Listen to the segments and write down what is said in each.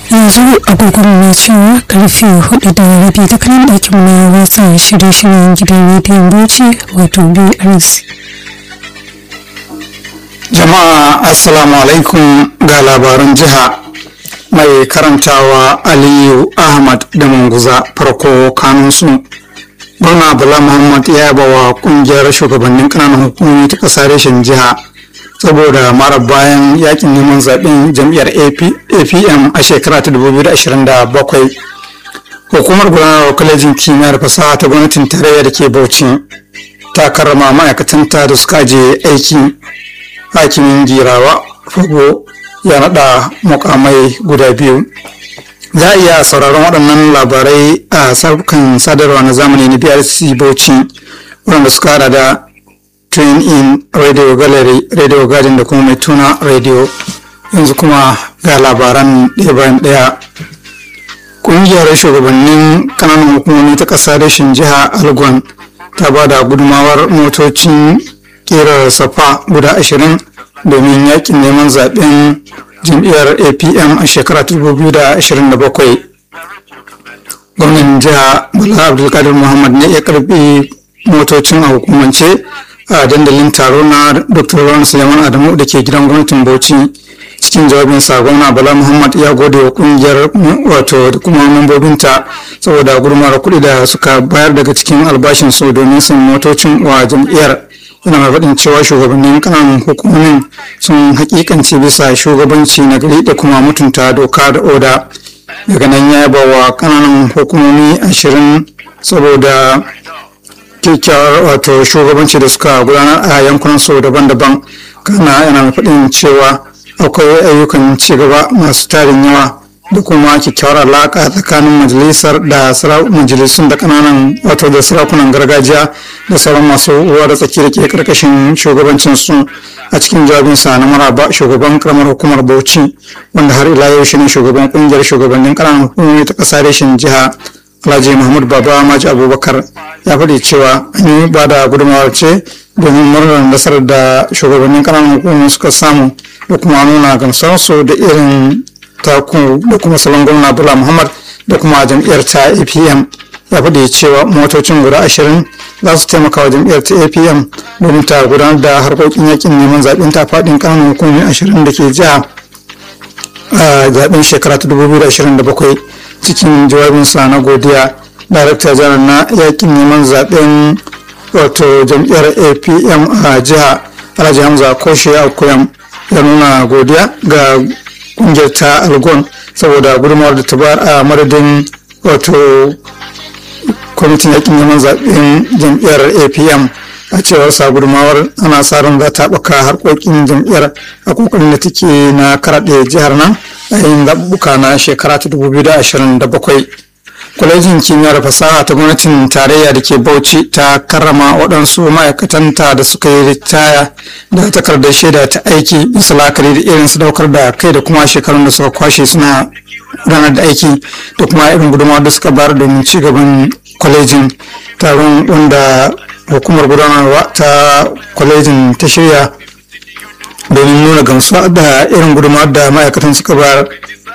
yanzu agogon na cewa karfe hudu da rabi da kanan ɗakin na watsa shirye-shiryen gidan rediyon bauchi wato brc jama'a assalamu alaikum ga labaran jiha mai karantawa aliyu ahmad da manguza farko kanunsu gwamna bala muhammad ya yaba wa kungiyar shugabannin kananan hukumomi ta ƙasa reshen jiha saboda mara bayan yakin neman zaɓen jam'iyyar apm a shekara ta 2027 hukumar gudanarwa kwalejin kimiyyar fasaha ta gwamnatin tarayya da ke bauchi ta karrama ma'aikatanta da suka je aiki hakimin girawa fago ya naɗa mukamai guda biyu za a iya sauraron waɗannan labarai a sarfukan sadarwa na zamani na brc bauchi waɗanda suka hada da train in radio gallery radio garden da kuma mai tuna radio yanzu kuma ga labaran ɗaya bayan ɗaya ƙungiyar shugabannin ƙananan hukumomi ta ƙasa rashin jiha algon ta ba da gudumawar motocin ƙerar safa guda ashirin domin yakin neman zaben jam'iyyar apm a shekara 2027 gwamnan jiha bala abdulkadir muhammad ne ya karbi motocin a hukumance a dandalin taro na dr ron suleiman adamu da ke gidan gwamnatin bauchi cikin jawabin gwamna bala muhammad ya gode wa kungiyar wato da kuma mambobinta saboda gudunmawar kuɗi da suka bayar daga cikin albashin su domin sun motocin wa jam'iyyar yana mai faɗin cewa shugabannin kananan hukumomin sun hakikanci bisa shugabanci na gari da kuma mutunta doka da oda daga nan ya yaba wa kananan hukumomi ashirin saboda kyakkyawar wato shugabanci da suka gudanar a yankunan su daban-daban kana yana mai faɗin cewa akwai ayyukan cigaba masu tarin yawa da kuma kyakkyawar alaƙa tsakanin majalisar da majalisun da kananan wato da sarakunan gargajiya da sauran masu ruwa da tsaki da ke karkashin shugabancin su a cikin jawabinsa na maraba shugaban karamar hukumar bauchi wanda har ila yau shine shugaban kungiyar shugabannin kananan hukumomi ta ƙasa reshen jiha alhaji mahmud baba maji abubakar ya faɗi cewa an yi ba da gudunmawar ce domin murnar nasarar da shugabannin kananan hukumomi suka samu da kuma nuna gamsarsu da irin taku da kuma salon gwamna bula muhammad da kuma jam'iyyar ta apm ya faɗi cewa motocin guda ashirin za su taimaka wa jam'iyyar ta apm domin ta gudanar da harkokin yakin neman zaɓen ta faɗin ƙananan hukumomi ashirin da ke jiha a zaɓen shekara ta 2027 cikin jawabinsa na godiya darakta janar na yakin neman zaɓen wato jam'iyyar apm a jiha alhaji hamza koshe akuyam ya nuna godiya ga kungiyar ta algon saboda gudunmawar da ta bayar a madadin wato kwamitin yakin neman zaɓen jam'iyyar apm a cewar sa gudunmawar ana sa ran za ta ɓaka harkokin jam'iyyar a kokarin da take na karaɗe jihar nan a yin zaɓuɓɓuka na shekara ta 2027 kwalejin kimiyyar fasaha ta gwamnatin tarayya da ke bauchi ta karrama waɗansu ma'aikatanta da suka yi ritaya da takardar shaida ta aiki bisa la'akari da irin sadaukar da kai da kuma shekarun da suka kwashe suna gudanar da aiki da kuma irin gudunmawar da suka bayar domin ci gaban kwalejin taron wanda hukumar gudanarwa ta kwalejin ta shirya domin nuna gamsuwa da irin gudunmawar da ma'aikatan suka bayar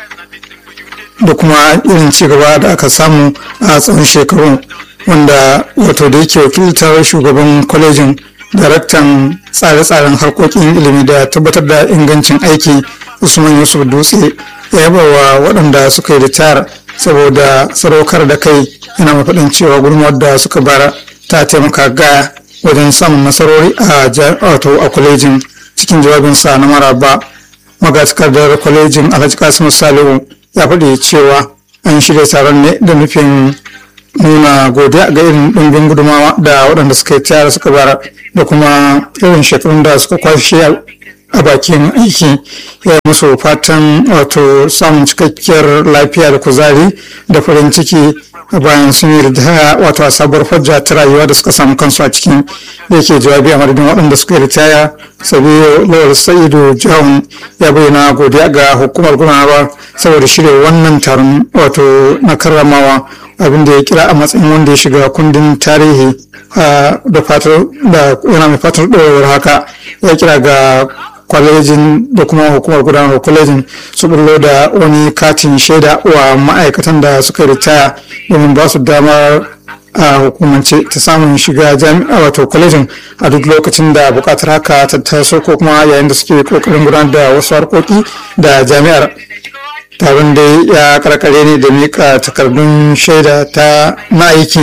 da kuma irin cigaba da aka samu a tsawon shekaru wanda wato da yake wakiltar shugaban kwalejin daraktan tsare-tsaren harkokin ilimi da tabbatar da ingancin aiki usman yusuf dutse ya yaba wa waɗanda suka yi ritayar saboda sadaukar da kai yana mafaɗin cewa gudunmawar da suka bara ta taimaka gaya wajen samun nasarori a wato a kwalejin cikin jawabinsa na maraba magatakardar kwalejin alhaji kasimu salihu ya faɗi cewa an shirya taron ne da nufin nuna godiya ga irin ɗumbin gudumawa da waɗanda suka yi tayar suka bara da kuma irin shekarun da suka kwashe a bakin aiki ya musu fatan wato samun cikakkiyar lafiya da kuzari da farin ciki bayan sun yi ritaya wato a sabuwar hujja ta rayuwa da suka samu kansu a cikin da yake jawabi a madadin waɗanda suka yi ritaya sabiyo lawal sa'idu jawon ya bayyana godiya ga hukumar gudanarwa saboda shirya wannan taron wato na karramawa abin da ya kira a matsayin wanda ya shiga kundin tarihi da fatar da yana mai fatar ɗorewar haka ya kira ga kwalejin da kuma hukumar gudanar kwalejin su bullo da wani katin shaida wa ma'aikatan da suka ritaya domin ba su damar a hukumance ta samun shiga jami'a wato kwalejin a duk lokacin da bukatar haka ta taso ko kuma yayin da suke kokarin gudanar da wasu harkoki da jami'ar taron da ya karkare ne da mika takardun shaida ta na aiki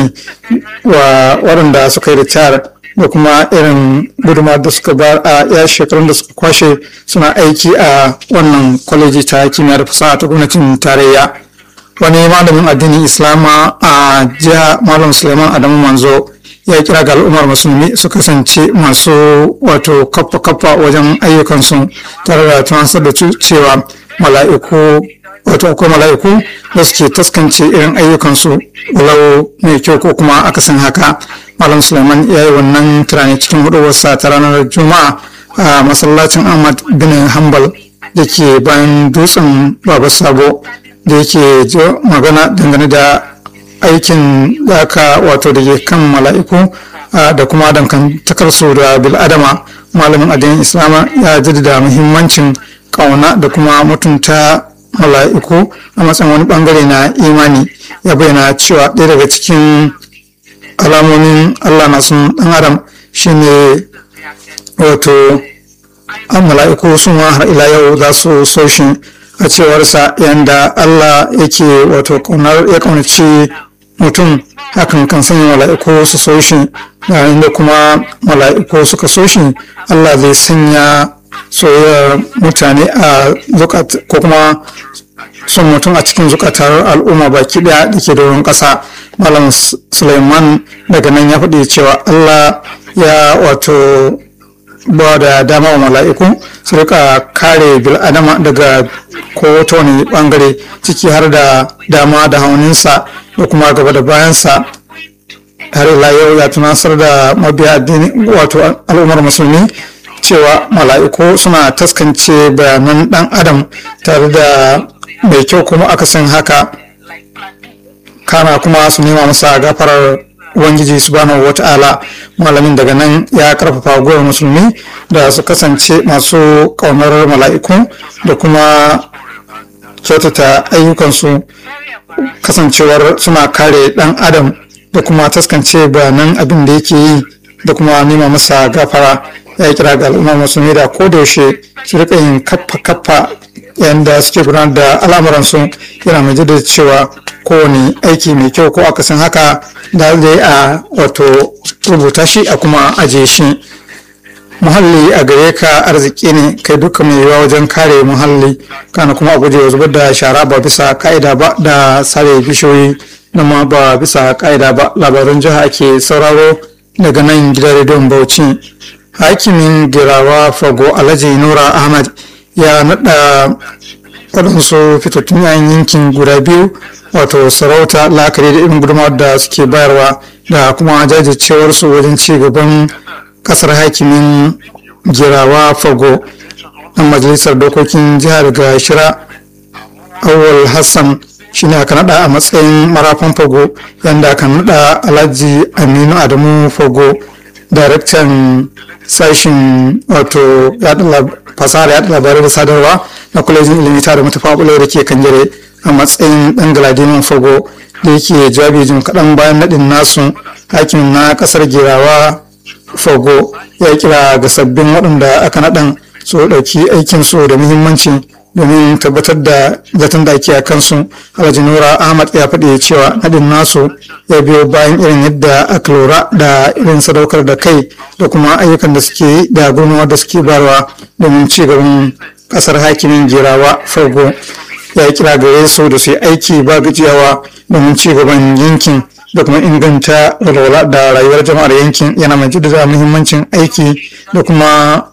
wa waɗanda suka yi ritayar da kuma irin gudunmawar da suka ba a ya shekarun da suka kwashe suna aiki a wannan kwaleji ta kimiyya da fasaha ta gwamnatin tarayya wani malamin addinin islama a jiha malam suleiman adamu manzo ya kira ga al'ummar musulmi su kasance masu wato kappa kappa wajen ayyukansu tare da tunasar da cewa mala'iku wato akwai mala'iku da suke taskance irin ayyukansu walau mai kyau ko kuma akasin haka malam suleiman ya yi wannan tunani cikin huduwarsa ta ranar juma'a a masallacin ahmad bin hambal da ke bayan dutsen baba sabo da yake magana dangane da aikin da aka wato da ke kan mala'iku da kuma dangantakarsu da bil'adama malamin addinin islama ya jaddada muhimmancin kauna da kuma mutunta mala'iku a matsayin wani bangare na imani ya bayyana cewa ɗaya daga cikin alamomin allah na sun ɗan adam shine wato mala'iku sun har ila yau za su so shi a cewarsa yadda Allah yake wato ya kaunaci mutum hakan kan sanya mala'iku su so shi yayin da kuma mala'iku suka so shi Allah zai sanya soyayyar mutane a zukat ko kuma son mutum a cikin zukatar al'umma baki daya da ke doron ƙasa malam suleiman daga nan ya faɗi cewa Allah ya wato ba da dama wa mala'iku su rika kare bil'adama daga kowace wani bangare ciki har da dama da hauninsa da kuma gaba da bayansa har ila yau ya tunasar da mabiya addini wato al'ummar musulmi cewa mala'iku suna taskance bayanan dan adam tare da mai kyau kuma akasin haka kana kuma su nema masa gafarar ubangiji subhanahu wata'ala malamin daga nan ya karfafa gwiwar musulmi da su kasance masu kaunar mala'iku da kuma kyautata ayyukansu kasancewar suna kare dan adam da kuma taskance bayanan abin da yake yi da kuma nema masa gafara ya kira ga al'ummar musulmi da kodayaushe su rika yin kaffa kaffa yayin da suke gudanar da al'amuransu yana mai jaddada cewa kowane aiki mai kyau ko akasin haka da zai a wato rubuta shi a kuma aje shi muhalli a gare ka arziki ne kai duka mai yiwuwa wajen kare muhalli kana kuma a guje zubar da shara ba bisa ka'ida ba da sare bishiyoyi na ma ba bisa ka'ida ba labaran jiha ke sauraro daga nan gidan rediyon bauchi hakimin girawa fago alhaji nura ahmad ya naɗa waɗansu fitattun yayin yankin guda biyu wato sarauta la'akari da irin gudunmawar da suke bayarwa da kuma jajircewarsu wajen ci gaban kasar hakimin girawa fago ɗan majalisar dokokin jihar ga shira awal hassan shine aka nada a matsayin marafan fago yadda aka nada alhaji aminu adamu fago daraktan sashen wato fasahar yaɗa labarai da sadarwa na kwalejin ilimi tare matafa da ke kanjare a matsayin ɗan galadiman fago da yake jawabi jim kaɗan bayan naɗin nasu hakimin na ƙasar girawa fago ya kira ga sabbin waɗanda aka naɗan su ɗauki aikinsu da muhimmanci domin tabbatar da zaton da ake a kansu alhaji nura ahmad ya faɗi cewa naɗin nasu ya biyo bayan irin yadda aka lura da irin sadaukar da kai da kuma ayyukan da suke da gudunmawar da suke barwa domin ci gaban ƙasar hakimin girawa fago ya kira gare su da su yi aiki ba gajiyawa domin ci gaban yankin da kuma inganta walwala da rayuwar jama'ar yankin yana mai jaddada muhimmancin aiki da kuma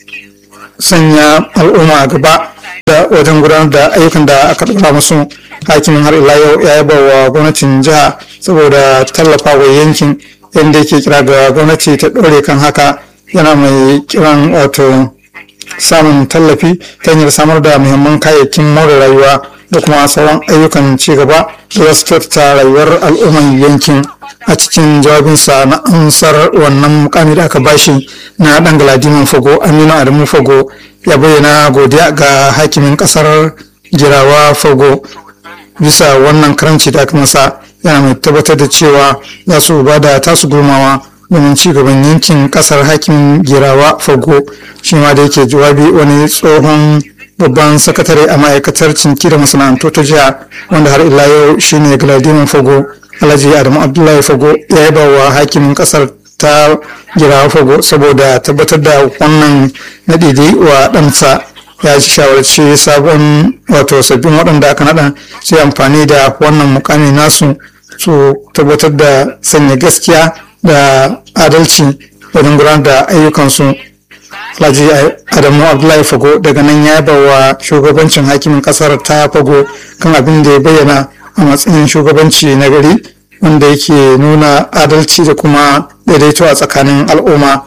sanya al'umma gaba da wajen gudanar da ayyukan da aka ɗora musu hakimin har ila yau ya yaba wa gwamnatin jiha saboda tallafa wa yankin yadda yake kira ga gwamnati ta ɗore kan haka yana mai kiran wato samun tallafi ta hanyar samar da muhimman kayayyakin more rayuwa da kuma sauran ayyukan ci gaba da za su kyautata rayuwar al'umman yankin a cikin jawabinsa na amsar wannan mukami da aka bashi na dan galadiman fago aminu adamu fago ya bayyana godiya ga hakimin kasar jirawa fago bisa wannan karamci da aka masa yana mai tabbatar da cewa za su ba da tasu gurmawa domin ci gaban yankin kasar hakimin girawa fago shi ma da yake jawabi wani tsohon babban sakatare a ma'aikatar cinki da masana'antu ta jiha wanda har ila yau shine galadimin fago alhaji adamu abdullahi fago ya yaba wa hakimin kasar ta girawa fago saboda tabbatar da wannan nadidi wa ɗansa ya ci shawarci sabon wato sabbin waɗanda aka naɗa su amfani da wannan mukami nasu su tabbatar da sanya gaskiya da adalci wajen gudanar da ayyukansu alhaji adamu abdullahi fago daga nan ya yaba wa shugabancin hakimin kasar ta fago kan abin da ya bayyana a matsayin shugabanci na gari wanda yake nuna adalci da kuma daidaito a tsakanin al'umma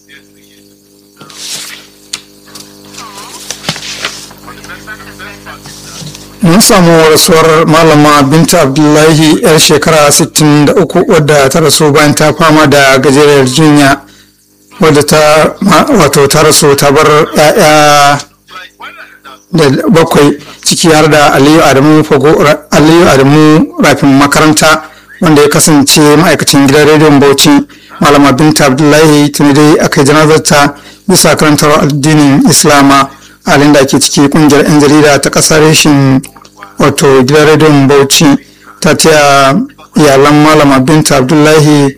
mun samu rasuwar malama binta abdullahi yar shekara 63 wadda ta rasu bayan ta fama da gajeriyar jinya wadda ta wato ta rasu ta bar ya'ya da bakwai ciki har da aliyu adamu fago aliyu adamu rafin makaranta wanda ya kasance ma'aikacin gidan rediyon bauchi malama binta abdullahi tuni dai aka yi janazarta bisa karantar addinin islama halin da ake ciki kungiyar 'yan jarida ta kasar reshin wato gidan rediyon bauchi ta taya iyalan malama binta abdullahi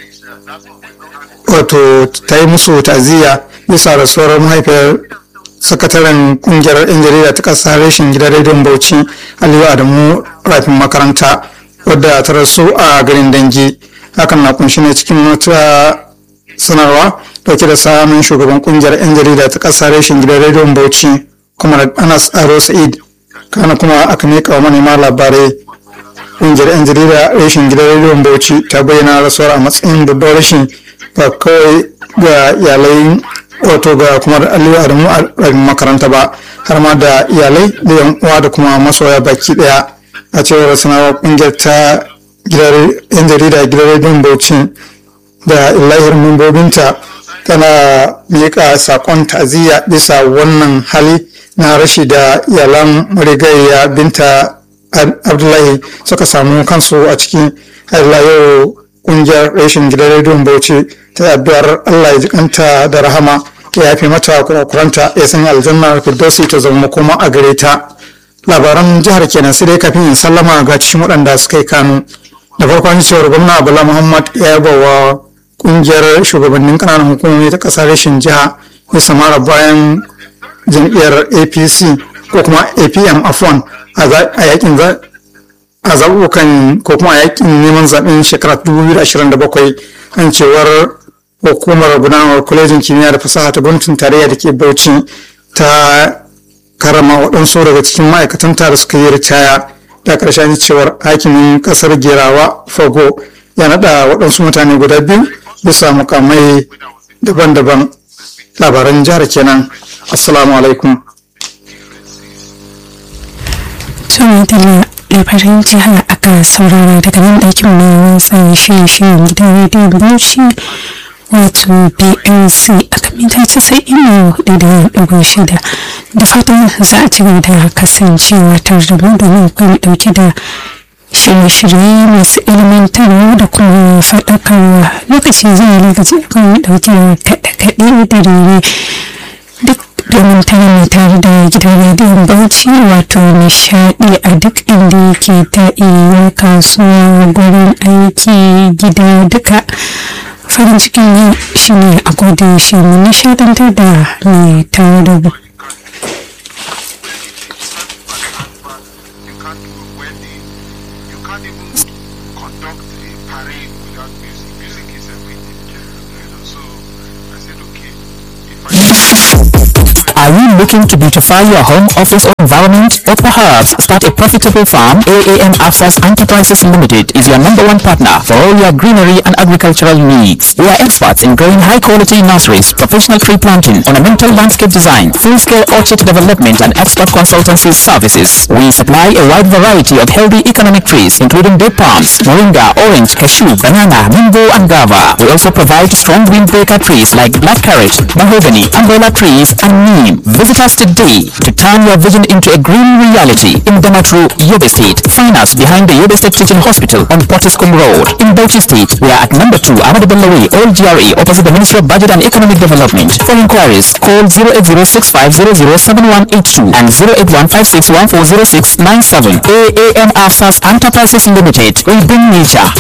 wato ta yi musu ta'aziyya bisa rasuwar mahaifiyar sakataren kungiyar 'yan jarida ta kasar reshin gidan rediyon bauchi aliyu adamu rafin makaranta wadda ta rasu a garin dangi hakan na kunshi ne cikin wata sanarwa dauke da samun shugaban kungiyar 'yan jarida ta kasar reshin gidan rediyon bauchi kuma anas aro sa'id kana kuma aka miƙa wa manema labarai kungiyar 'yan jarida reshin gidan rediyon bauchi ta bayyana rasuwar a matsayin babbar rashin ba kawai ga iyalai wato ga kuma da aliyu adamu a makaranta ba har ma da iyalai da yan uwa da kuma masoya baki daya a cewar sanarwar kungiyar ta yan jarida gidan rediyon bauchi da illahir membobinta tana miƙa saƙon ta'aziyya bisa wannan hali na rashi da iyalan marigayya binta abdullahi suka samu kansu a cikin har yau kungiyar rashin gidan rediyon bauchi ta addu'ar allah ya jikanta da rahama ya yafe mata kurakuranta ya sanya aljanna firdausi ta zama makoma a gare ta labaran jihar kenan sai dai kafin in sallama ga cikin waɗanda suka yi kanu da farkon cewar gwamna bala muhammad ya yaba wa kungiyar shugabannin ƙananan hukumomi ta ƙasar rashin jiha ya samara bayan jam'iyyar apc ko kuma apm afon a yakin a zaɓuɓɓukan ko kuma a yakin neman zaɓen shekara 2027 an cewar hukumar gudanarwar kwalejin kimiyya da fasaha ta gwamnatin tarayya da ke bauchi ta karama waɗansu daga cikin ma'aikatanta da suka yi ritaya da ƙarshen cewar hakimin ƙasar gerawa fago ya naɗa waɗansu mutane guda biyu bisa mukamai daban-daban labaran jihar kenan assalamu alaikum labaran jiha aka saurara daga nan ɗakin na watsa shirye-shiryen gidan rediyon bauchi wato blc a kamita casa'in da hudu da ɗigo shida da fatan za a ci gaba da kasancewa tare da mu domin kuma ɗauke da shirye-shirye masu ilimantarwa da kuma faɗakarwa lokaci zai lokaci akan ɗauke da kaɗe-kaɗe da rere duk domin ta mai tare da gidan rediyon bauchi wato nishadi a duk inda yake ta iya kasuwa gurin aiki gida duka farin cikin yau shine a koda shi mu nishadantar da mai tare da mu Are you looking to beautify your home, office, or environment, or herbs, start a profitable farm, AAM Afsas Enterprises Limited is your number one partner for all your greenery and agricultural needs. We are experts in growing high quality nurseries, professional tree planting, ornamental landscape design, full-scale orchard development and expert consultancy services. We supply a wide variety of healthy economic trees including date palms, moringa, orange, cashew, banana, mango and guava. We also provide strong windbreaker trees like blackcurrant, mahogany, umbrella trees and neem. Visit us today to turn your vision into a green reality in Damatru, Yobe State. Find us behind the Yobe State Teaching Hospital on Pottiscombe Road. In Bauchi State, we are at number 2 Ahmad Bello Way, Old GRA, opposite the Ministry of Budget and Economic Development. For inquiries, call 08065007182 and 08156140697. AAM Afsas Enterprises Limited. We bring nature